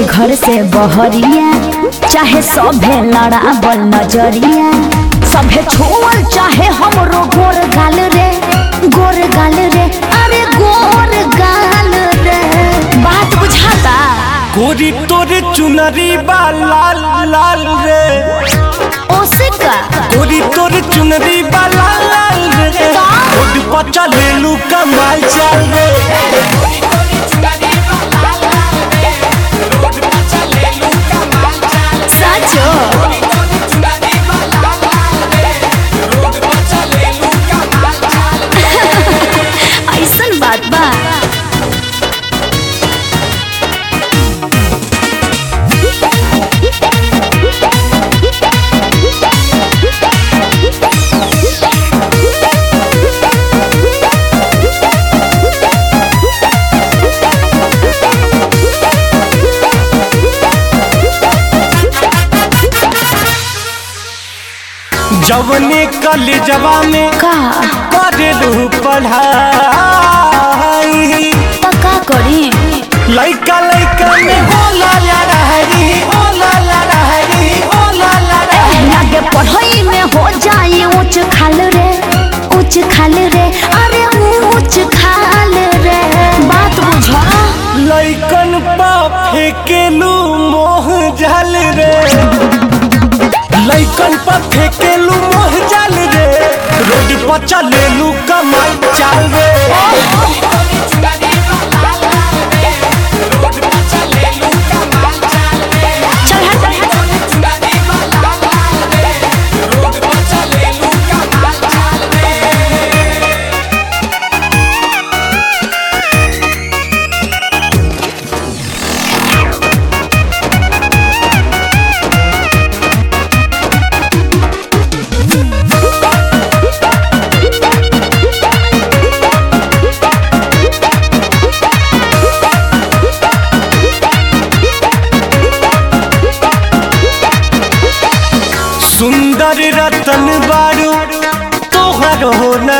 घर से बहरिया चाहे सभे लड़ाबल नजरिया सभे छोड़ चाहे हमरो गोर गाल रे गोर गाल रे अरे गोर गाल रे बात बुझाता गोरी तोरे चुनरी बा लाल लाल रे ओसे का गोरी तोरे चुनरी बा लाल लाल रे रोड पर चलेलू कमाल चल रे सचो ऐसन बात बा जवने कलेजवा में का करेलू पढ़ाई तो का करी लइका लइका में होला लड़ाई होला लड़ाई होला लड़ाई लागे पढ़ाई में हो जाए ऊंच खाल रे ऊंच खाल रे अरे ऊंच खाल रे बात बुझा लइकन पा फेकेलू मोह जल रे लइकन पा फेकेलू मोह जल रे रोड पर चलेलू कमाई चाल रे चल हट सुंदर रतन बारू तोहर हो न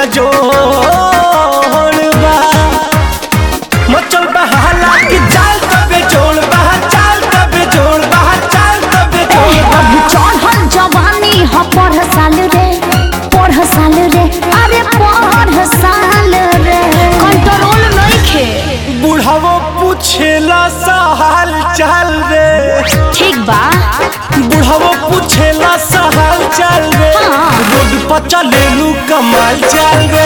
जोड़ बा मचल बहाला की चाल तबे जोड़ बहा चाल तबे जोड़ बहा चाल तबे जोड़ अभी चढ़ल जवानी ह पढ़ साल रे पढ़ साल रे अरे पढ़ साल रे कंट्रोल नइखे बुढ़ावो पूछेला सा हाल चाल रे ठीक बा बुढ़ावो पूछेला सा हाल चाल रे हाँ। रोड पर चलेलू कमाल चाल रे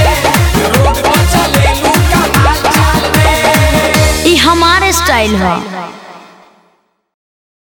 ई हमारे स्टाइल है